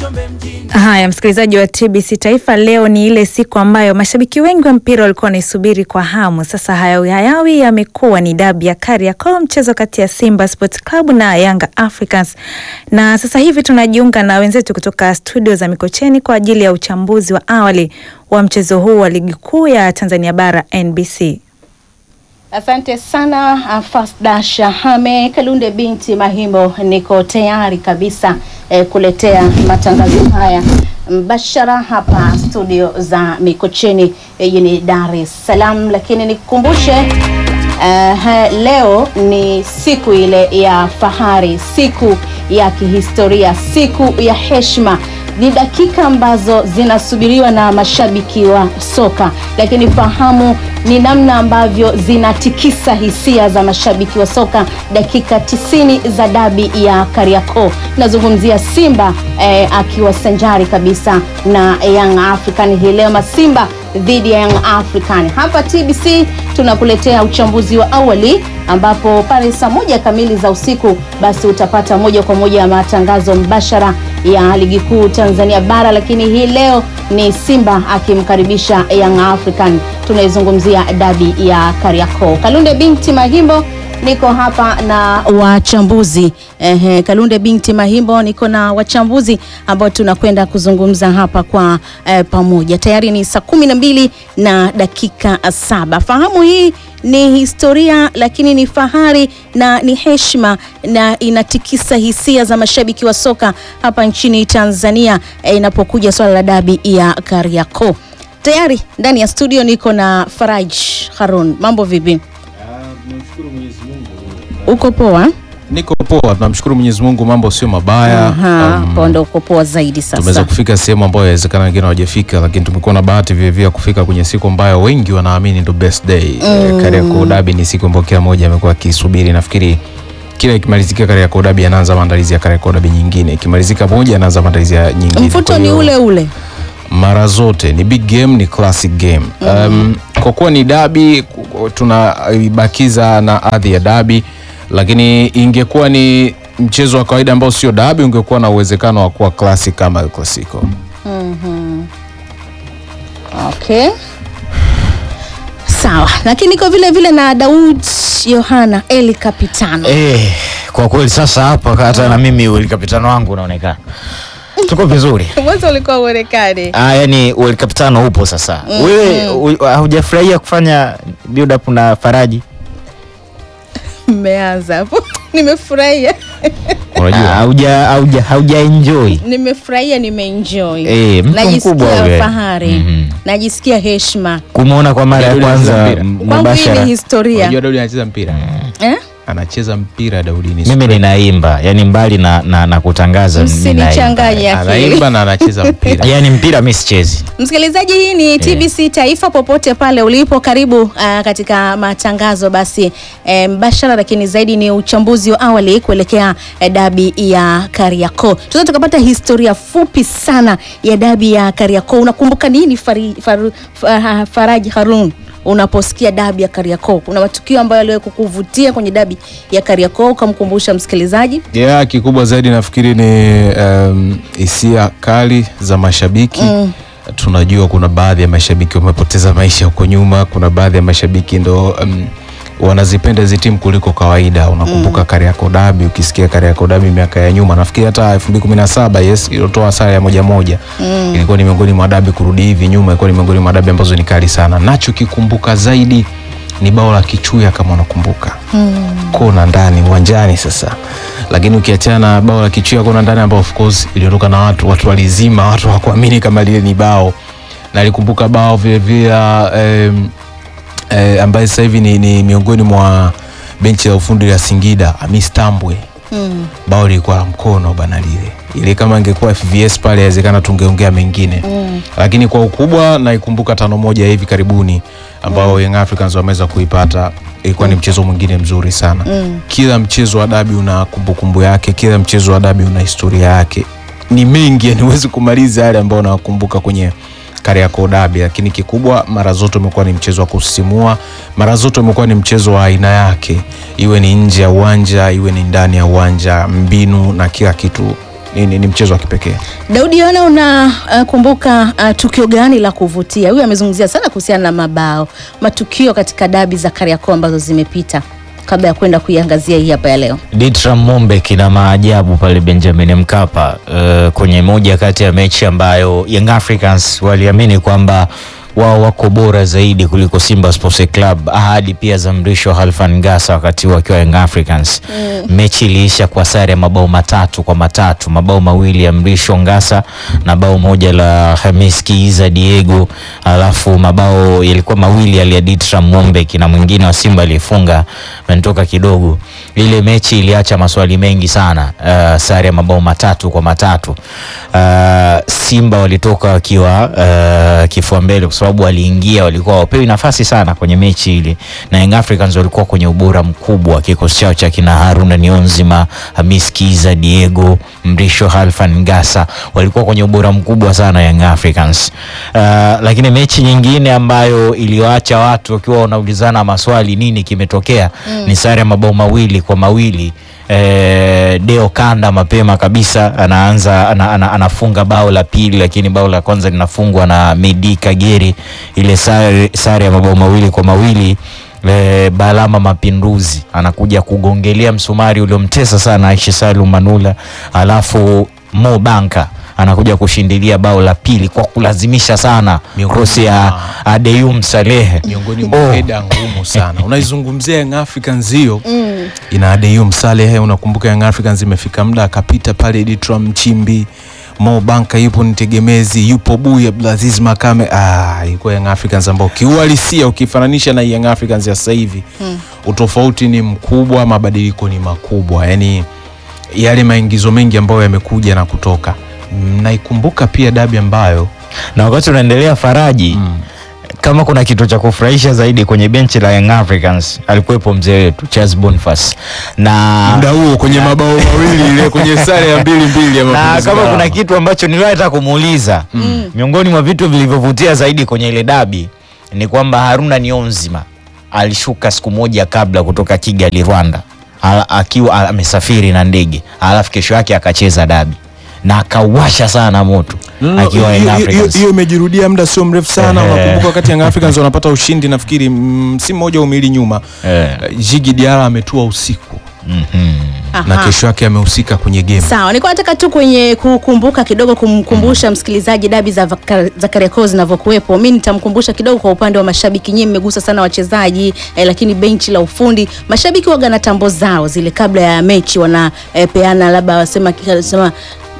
Haya, msikilizaji wa TBC Taifa, leo ni ile siku ambayo mashabiki wengi wa mpira walikuwa wanaisubiri kwa hamu. Sasa hayawi hayawi yamekuwa ni dabi ya Kariakoo, mchezo kati ya Simba Sports Club na Yanga Africans, na sasa hivi tunajiunga na wenzetu kutoka studio za Mikocheni kwa ajili ya uchambuzi wa awali wa mchezo huu wa ligi kuu ya Tanzania Bara NBC. Asante sana Fasda Shahame Kalunde binti Mahimbo, niko tayari kabisa eh, kuletea matangazo haya mbashara hapa studio za Mikocheni jijini Dar es Salaam, lakini nikukumbushe eh, leo ni siku ile ya fahari, siku ya kihistoria, siku ya heshima ni dakika ambazo zinasubiriwa na mashabiki wa soka, lakini fahamu ni namna ambavyo zinatikisa hisia za mashabiki wa soka. Dakika tisini za dabi ya Kariakoo, nazungumzia Simba eh, akiwa sanjari kabisa na Young African hii leo, Masimba dhidi ya Young African. Hapa TBC tunakuletea uchambuzi wa awali ambapo pale saa moja kamili za usiku basi utapata moja kwa moja ya matangazo mbashara ya ligi kuu Tanzania bara, lakini hii leo ni Simba akimkaribisha Young African. Tunaizungumzia dabi ya Kariakoo. Kalunde binti Mahimbo niko hapa na wachambuzi ehe, Kalunde binti Mahimbo niko na wachambuzi ambao tunakwenda kuzungumza hapa kwa eh, pamoja. Tayari ni saa kumi na mbili na dakika saba. Fahamu hii ni historia lakini ni fahari na ni heshima na inatikisa hisia za mashabiki wa soka hapa nchini Tanzania eh, inapokuja swala la dabi ya Kariakoo. Tayari ndani ya studio niko na Faraj Harun. Mambo vipi? Uko poa? Niko poa, tunamshukuru Mwenyezi Mungu, mambo sio mabaya. Aha, Um, hapo ndo uko poa zaidi tumeweza sasa. kufika sehemu ambayo inawezekana wengine hawajafika, lakini tumekuwa na bahati vile vile ya kufika kwenye siku ambayo wengi wanaamini ndo best day. Mm. Kariakoo Derby ni siku ambayo kila mmoja amekuwa akisubiri. Nafikiri kila ikimalizika Kariakoo Derby anaanza maandalizi ya Kariakoo Derby nyingine, ikimalizika moja anaanza maandalizi ya nyingine. Mfuto Kwa ni hiyo, ule ule. mara zote ni big game, ni classic game. Um, kwa kuwa ni dabi tunaibakiza na adhi ya dabi, lakini ingekuwa ni mchezo wa kawaida ambao sio dabi, ungekuwa na uwezekano wa kuwa classic kama El Clasico. Okay. Sawa, lakini niko vile vile na Daud Yohana Eli Kapitano. Eh, kwa kweli sasa hapa hata na mimi World Kapitano wangu unaonekana tuko vizuri. Mwanzo ulikuwa uonekane. Ah, yani World Kapitano upo sasa. Wewe u- hujafurahia kufanya build up na Faraji? Mmeanza hapo. Nimefurahia. Ah, Unajua Hauja hauja hauja enjoy. Nimefurahia, nimeenjoy. Eh, mtu Najisikia mkubwa ule. fahari. Mhm. Najisikia heshima. Kumuona kwa mara ya Daudi kwanza anacheza mpira. Kwangu hii ni mubashara. historia. unajua Daudi anacheza mpira, Eh? anacheza mpira Daudi ni Mimi ninaimba, yani mbali na, na, na kutangaza Msinichanganye akili. anaimba na anacheza mpira. Yani mpira mimi sichezi. Msikilizaji, hii ni TBC Taifa, popote pale ulipo, karibu uh, katika matangazo basi eh, mbashara, lakini zaidi ni uchambuzi wa awali kuelekea eh, dabi ya Kariakoo. Tunaweza tukapata historia fupi sana ya dabi ya Kariakoo. Unakumbuka nini fari, faru, fa, Faraji Harun unaposikia dabi ya Kariakoo? Kuna matukio ambayo yaliwahi kukuvutia kwenye dabi ya Kariakoo ukamkumbusha msikilizaji? Yeah, kikubwa zaidi nafikiri ni um, hisia kali za mashabiki tunajua kuna baadhi ya mashabiki wamepoteza maisha huko nyuma. Kuna baadhi ya mashabiki ndo um, wanazipenda hizi timu kuliko kawaida. Unakumbuka Kariakoo Derby, ukisikia Kariakoo Derby miaka ya nyuma, nafikiri hata 2017 yes, ilitoa sare ya moja moja ilikuwa ni miongoni mwa dabi kurudi hivi nyuma, ilikuwa ni miongoni mwa dabi ambazo ni kali sana. Nacho kikumbuka zaidi ni bao la Kichuya kama unakumbuka kona ndani uwanjani sasa, lakini ukiachana na bao la Kichuya kona ndani ambao of course iliondoka na watu watu walizima, watu hawakuamini kama lile ni bao, na alikumbuka bao vile vile em, eh, ambaye sasa hivi ni, ni miongoni mwa benchi la ufundi la Singida Hamis Tambwe bao lilikuwa la mkono bana, lile ile kama ingekuwa FVS pale inawezekana tungeongea mengine lakini kwa ukubwa naikumbuka tano moja ya hivi karibuni ambao Young Africans wameweza kuipata ilikuwa ni mchezo mwingine mzuri sana kila mchezo wa dabi una kumbukumbu yake kila mchezo wa dabi una historia yake ni mengi yani huwezi kumaliza yale ambayo nawakumbuka kwenye Kariakoo Derby, lakini kikubwa mara zote umekuwa ni mchezo wa kusisimua, mara zote umekuwa ni mchezo wa aina yake, iwe ni nje ya uwanja, iwe ni ndani ya uwanja, mbinu na kila kitu ni, ni, ni mchezo wa kipekee. Daudi Yohana, unakumbuka uh, tukio gani la kuvutia? Huyu amezungumzia sana kuhusiana na mabao, matukio katika dabi za Kariakoo ambazo zimepita, kabla ya kwenda kuiangazia hii hapa ya leo. Ditram Mombe kina maajabu pale Benjamin Mkapa uh, kwenye moja kati ya mechi ambayo Young Africans waliamini kwamba wao wako bora zaidi kuliko Simba Sports Club. Ahadi pia za Mrisho Halfan Ngasa wakati huo akiwa Young Africans. Mechi iliisha kwa sare ya mabao matatu kwa matatu, mabao mawili ya Mrisho Ngasa na bao moja la Hamis Kiiza Diego, alafu mabao yalikuwa mawili yali ya Ditram Mombe na mwingine wa Simba alifunga mentoka kidogo. Ile mechi iliacha maswali mengi sana. Uh, sare ya mabao matatu kwa matatu. Uh, Simba walitoka wakiwa uh, kifua mbele kwa sababu waliingia, walikuwa wapewi nafasi sana kwenye mechi ile, na Young Africans walikuwa kwenye ubora mkubwa. Kikosi chao cha kina Haruna Nionzima, Hamis Kiza, Diego Mrisho, Halfan Ngasa walikuwa kwenye ubora mkubwa sana Young Africans. Uh, lakini mechi nyingine ambayo iliwaacha watu wakiwa wanaulizana maswali, nini kimetokea, ni sare ya mabao mawili kwa mawili eh, Deo Kanda mapema kabisa anaanza ana, ana, anafunga bao la pili, lakini bao la kwanza linafungwa na Medi Kagere. Ile sare, sare ya mabao mawili kwa mawili eh, Balama Mapinduzi anakuja kugongelea msumari uliomtesa sana Aishi Salum Manula, alafu Mo Banka anakuja kushindilia bao la pili kwa kulazimisha sana Miongoni krosi ya mwa- Adeyum Salehe miongoni mwa Oh. heda ngumu sana. Unaizungumzia Young Africans hiyo ina Adeyum Saleh. Unakumbuka Young Africans imefika muda akapita pale Ditram Mchimbi, Mo Banka yupo nitegemezi, yupo Buya Abdulaziz Makame. Ah, ilikuwa Young Africans ambao kiuhalisia ukifananisha na Young Africans ya sasa hivi utofauti ni mkubwa, mabadiliko ni makubwa, yaani yale maingizo mengi ambayo yamekuja na kutoka. Naikumbuka pia dabi ambayo na wakati unaendelea Faraji kama kuna kitu cha kufurahisha zaidi kwenye benchi la Young Africans alikuwepo mzee wetu Charles Boniface na muda huo kwenye mabao mawili ile kwenye sare ya mbili mbili ya na mapinduzi kama Karama. kuna kitu ambacho niliwahi hata kumuuliza miongoni mwa vitu vilivyovutia zaidi kwenye ile dabi ni kwamba Haruna Nionzima alishuka siku moja kabla kutoka Kigali Rwanda, Ala- akiwa amesafiri na ndege, alafu kesho yake akacheza dabi na akawasha sana moto No, no, akiwa hiyo- Young hiyo- hiyo- Africans. hiyo imejirudia muda sio mrefu sana. Ehe. Unakumbuka wakati Young Africans wanapata ushindi nafikiri mm, si mmoja au miwili nyuma, Eh. Eh, Jigi Diarra ametua usiku Mhm. na Aha. kesho yake amehusika kwenye game. Sawa, nilikuwa nataka tu kwenye kukumbuka kidogo, kumkumbusha msikilizaji dabi za vaka- za Kariakoo zinavyokuwepo. Mi nitamkumbusha kidogo kwa upande wa mashabiki, nyinyi mmegusa sana wachezaji eh, lakini benchi la ufundi, mashabiki waga na tambo zao zile kabla ya mechi wanapeana, labda wasema sema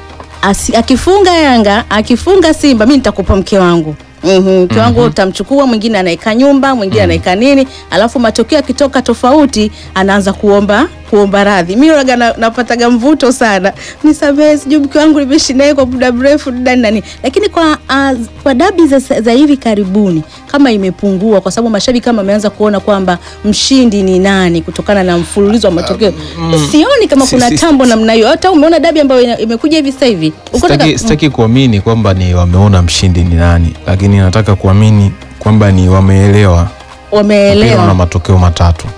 Asi, akifunga Yanga akifunga Simba mi nitakupa mke wangu Mhm, mke wangu utamchukua, mwingine anaeka nyumba, mwingine anaeka nini, alafu matokeo yakitoka tofauti anaanza kuomba kuomba radhi. Mi waga na, napataga mvuto sana, nisamehe, sijui mke wangu nimeishi naye kwa muda mrefu nani nani, lakini kwa uh, kwa dabi za, za hivi karibuni kama imepungua, kwa sababu mashabiki kama wameanza kuona kwamba mshindi ni nani kutokana na mfululizo wa matokeo. Sioni kama Si- kuna si- tambo namna hiyo. Hata umeona dabi ambayo ina- imekuja hivi sasa hivi Uko Sitaki, nataka- sitaki kuamini kwamba ni wameona mshindi ni nani, lakini nataka kuamini kwamba ni wameelewa mpira una wameelewa. matokeo matatu.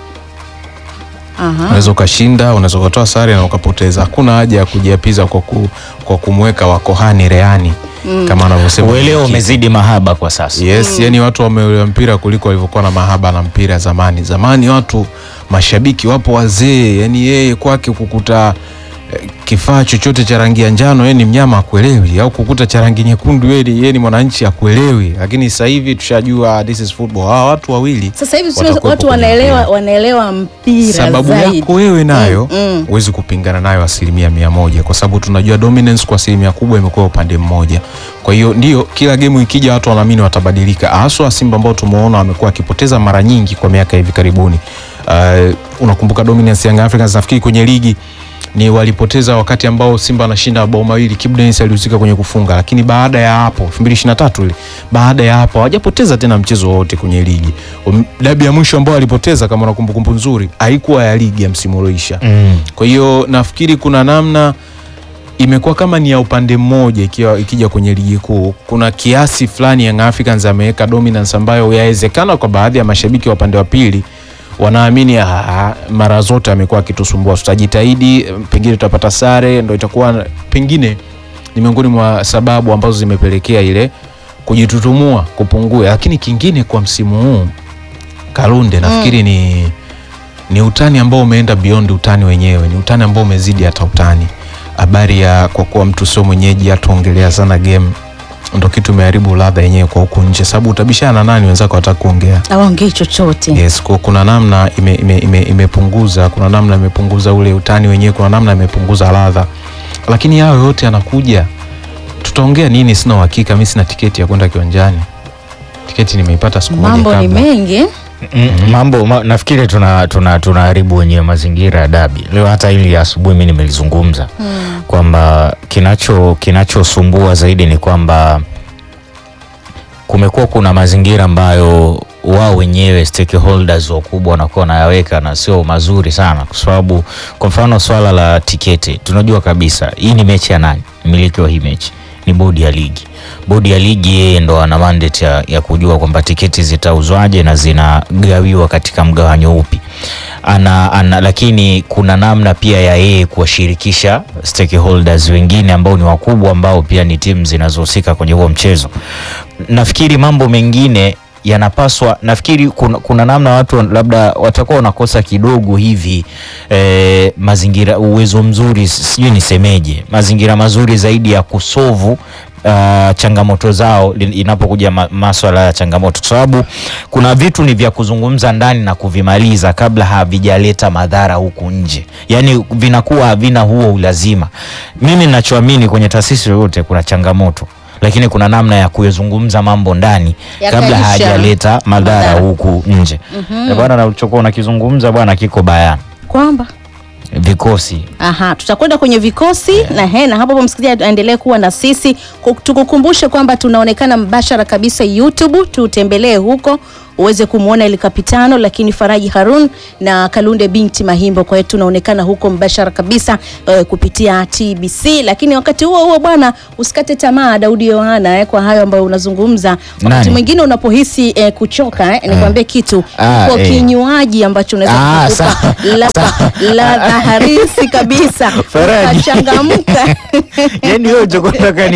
Aha. Unaweza ukashinda, unaweza ukatoa sare na ukapoteza. Hakuna haja ya kujiapiza kwa, ku, kwa kumweka wakohani reani kama anavyosema Uelewa mwenyekiti. umezidi mahaba kwa sasa. Yes, yani watu wameelewa mpira kuliko walivyokuwa na mahaba na mpira zamani. Zamani watu mashabiki wapo wazee, yani yeye kwake kukuta eh, kifaa chochote cha rangi ya njano yeye ni mnyama akuelewi, au kukuta cha rangi nyekundu yeye ni- yeye ni mwananchi akuelewi. Lakini sasa hivi tushajua this is football. Hawa watu wawili Sasa hivi tuseme watakuwepo watu kwenye wanaelewa mpira. wanaelewa mpira sababu zaidi. yako wewe nayo Mm, mm. huwezi kupingana nayo asilimia mia moja kwa sababu tunajua dominance kwa asilimia kubwa imekuwa upande mmoja. Kwa hiyo ndio kila gemu ikija watu wanaamini watabadilika, haswa Simba ambao tumeona wamekuwa wakipoteza mara nyingi kwa miaka hivi karibuni. Uh, unakumbuka dominance ya Young Africans nafikiri kwenye ligi ni walipoteza wakati ambao Simba anashinda mabao mawili, Kibu Denis alihusika kwenye kufunga, lakini baada ya hapo 2023 ile, baada ya hapo hawajapoteza tena mchezo wowote kwenye ligi. Um, Dabi ya mwisho ambao walipoteza kama una kumbukumbu nzuri haikuwa ya ligi ya msimu ulioisha. Mm. Kwa hiyo nafikiri kuna namna imekuwa kama ni ya upande mmoja ikiwa ikija kwenye ligi kuu. Kuna kiasi fulani Young Africans ameweka dominance ambayo yawezekana kwa baadhi ya mashabiki wa upande wa pili wanaamini "Ah, mara zote amekuwa akitusumbua, tutajitahidi, pengine tutapata sare, ndo itakuwa pengine ni miongoni mwa sababu ambazo zimepelekea ile kujitutumua kupungua. Lakini kingine kwa msimu huu Kalunde, nafikiri ni ni utani ambao umeenda beyond utani wenyewe, ni utani ambao umezidi hata utani. Habari ya kwa kuwa mtu sio mwenyeji, hatuongelea sana game, ndo kitu imeharibu ladha yenyewe kwa huku nje, sababu utabishana na nani wenzako wataka kuongea awaongei chochote Yes, ku- kuna namna ime, ime, ime, imepunguza, kuna namna imepunguza ule utani wenyewe, kuna namna imepunguza ladha, lakini hayo yote yanakuja. Tutaongea nini? Sina uhakika, mi sina tiketi ya kwenda kiwanjani. Tiketi nimeipata siku moja mambo ni kabla. mengi Mm, mambo ma, nafikiri tuna tuna tunaharibu wenyewe mazingira ya dabi leo. Hata hili ya asubuhi mi nimelizungumza kwamba kinacho kinachosumbua zaidi ni kwamba kumekuwa kuna mazingira ambayo wao wenyewe stakeholders wakubwa wanakuwa wanayaweka na sio mazuri sana, kwa sababu kwa mfano swala la tiketi, tunajua kabisa hii ni mechi ya nani? Mmiliki wa hii mechi ni bodi ya ligi. Bodi ya ligi yeye ndo ana mandate ya, ya kujua kwamba tiketi zitauzwaje na zinagawiwa katika mgawanyo upi ana, ana, lakini kuna namna pia ya yeye kuwashirikisha stakeholders wengine ambao ni wakubwa ambao pia ni timu zinazohusika kwenye huo mchezo. Nafikiri mambo mengine yanapaswa nafikiri kuna, kuna namna watu labda watakuwa wanakosa kidogo hivi eh, mazingira uwezo mzuri sijui nisemeje mazingira mazuri zaidi ya kusovu Uh, changamoto zao li- inapokuja ma, maswala ya changamoto, kwa sababu kuna vitu ni vya kuzungumza ndani na kuvimaliza kabla havijaleta madhara huku nje, yaani vinakuwa havina huo ulazima. Mimi ninachoamini kwenye taasisi yoyote kuna changamoto, lakini kuna namna ya kuyazungumza mambo ndani kabla Yakaisha. hayajaleta madhara Madhara. huku nje. Eh, Bwana, na ulichokuwa unakizungumza bwana kiko bayana, kwamba vikosi Aha, tutakwenda kwenye vikosi na he, na hapo hapo msikilizaji aendelee kuwa na sisi. Ku- Tukukumbushe kwamba tunaonekana mbashara kabisa YouTube, tutembelee huko uweze kumwona ile kapitano, lakini Faraji Harun na Kalunde binti Mahimbo. Kwa hiyo tunaonekana huko mbashara kabisa eh, kupitia TBC. Lakini wakati huo huo bwana, usikate tamaa Daudi Yohana eh, kwa hayo ambayo unazungumza. Wakati Nani? mwingine unapohisi eh, kuchoka eh, nikwambie kitu Ah, kwa eh. kinywaji ambacho unaweza Ah, kukupa sawa. ladha ladha harisi kabisa Faraji. ukachangamka yani wewe ulichokuwa unataka ni